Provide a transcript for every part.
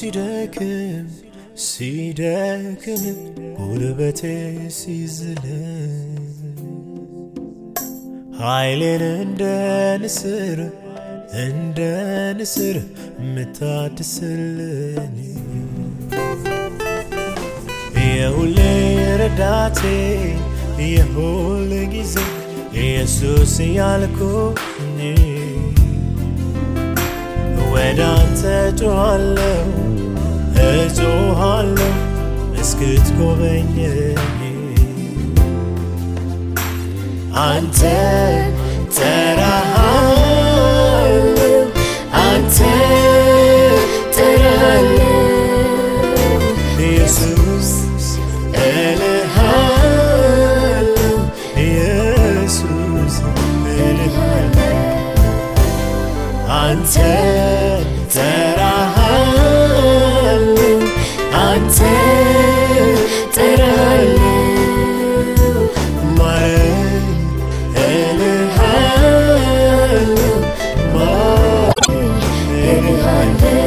ሲደክም ሲደክም ጉልበቴ ሲዝል ኃይሌን እንደ ንስር እንደ ንስር የምታድስልኝ የሁሌ ረዳቴ የሁል ጊዜ ኢየሱስ ያልኩኝ ወደ አንተ ጮኻለሁ እጮኻለሁ እስክትጎበኘኝ አንተ ጠራሃለሁ አንተ ጠራሃለሁ ኢየሱስ እልሃለሁ ኢየሱስ እልሃለሁ አንተ ጠራሃለሁ አንተ ጠራሃለሁ ማረኝ እልሃለሁ ማረኝ እልሃለሁ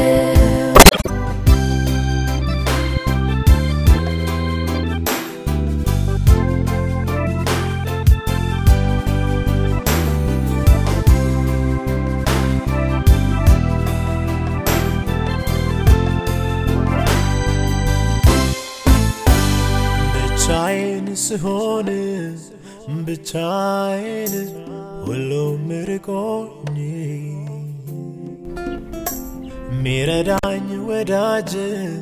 ብቻዬን ስሆን ብቻዬን ሁሉም ርቆኝ ሚረዳኝ ወዳጅ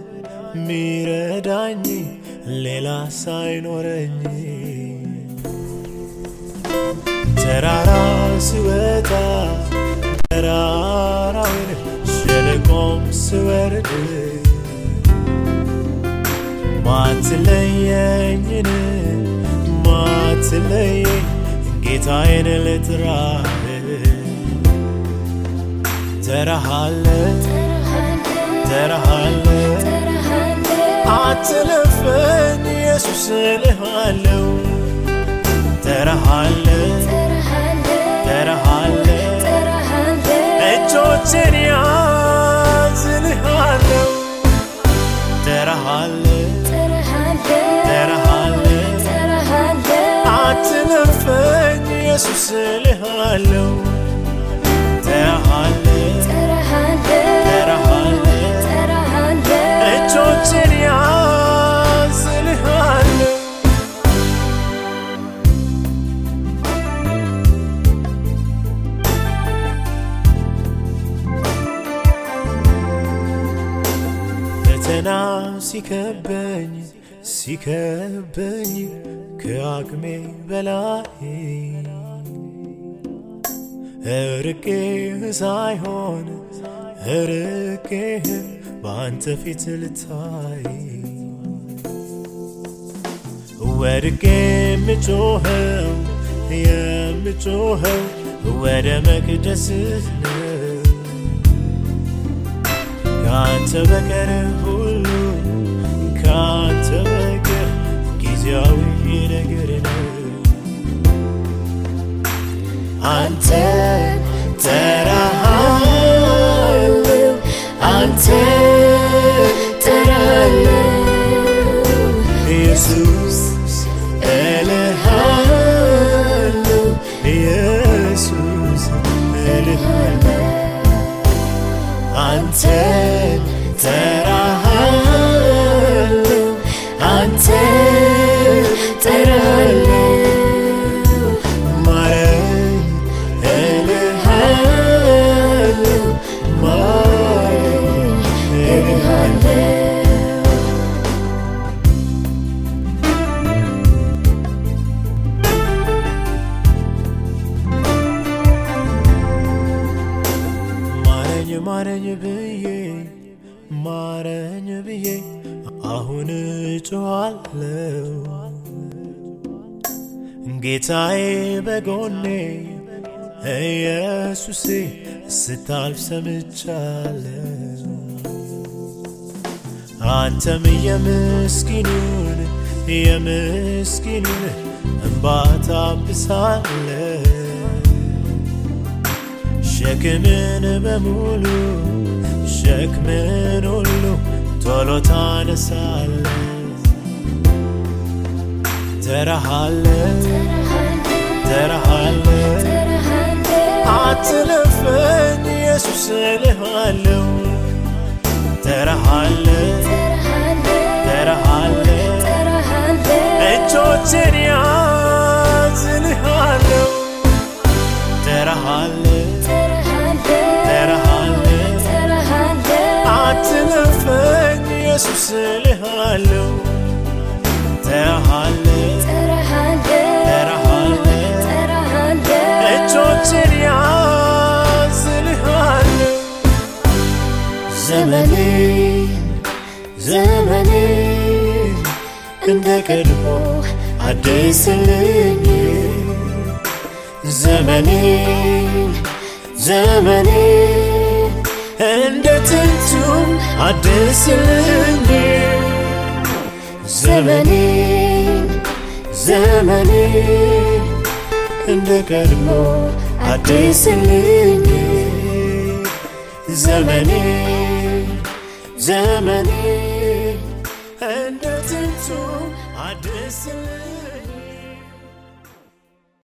ሚረዳኝ ሌላ ሳይኖረኝ ተራራ ስወጣ ተራራውን ሸለቆም ስወርድ ማትለየኝን ማትለየኝ ጌታዬን ልጥራህ ተራሃለ ተራሃለ አትለፈኝ ኢየሱስ እልሃለሁ ተራሃለ ተራሃለ እጆችን ያዝ እልሃለሁ ተራሃለ ተራሃለ አትለፈኝ ኢየሱስ እልሃለሁ ተራሃለ ተራሃለ እጆችን ያዝ እልሃለሁ ፈተና ሲከበኝ ሲከበኝ ከአቅሜ በላይ እርቄህ ሳይሆን እርቄህ በአንተ ፊት ልታይ ወድቄ የምጮኸው የምጮኸው ወደ መቅደስህ ነው ከአንተ በቀር ሁሉ ከአንተ በቀር ጊዜያዊ ነገር ነው አንተ ጠራሃለሁ አንተ ጠራሃለሁ ኢየሱስ እልሃለሁ ኢየሱስ እልሃለሁ አንተ ጠራሃለሁ አንተ ጠራሃለሁ ማረኝ እልሃለሁ ማረኝ እልሃለሁ ማረኝ ማረኝ ብዬ ማረኝ ብዬ አሁን እጮኻለሁ ጌታዬ በጎኔ ኢየሱሴ ስታልፍ ሰምቻለሁ አንተም የምስኪኑን የምስኪኑን እንባ ታብሳለህ ሸክምን በሙሉ ሸክምን ሁሉ ቶሎ ታነሳለ ተረሃለ ተረሃለ አትለፈኝ ኢየሱስ እልሃለሁ ተረሃለ ተረሃለ እጆችን ያዝ እልሃለሁ ተረሃለ ተረሃለ አትለፈኝ ኢየሱስ እልሃለሁ ተረሃለ ተረሃለ እጆችን ያዝ እልሃለሁ ዘመኔ ዘመኔ እንደ ቀድሞ አዲስልኝ ዘመኔ ዘመኔ እንደ ጥንቱም አዲስልኝ ዘመኔ ዘመኔ እንደ ቀድሞ አዲስልኝ ዘመኔ ዘመኔ እንደ ጥንቱ አዲስልኝ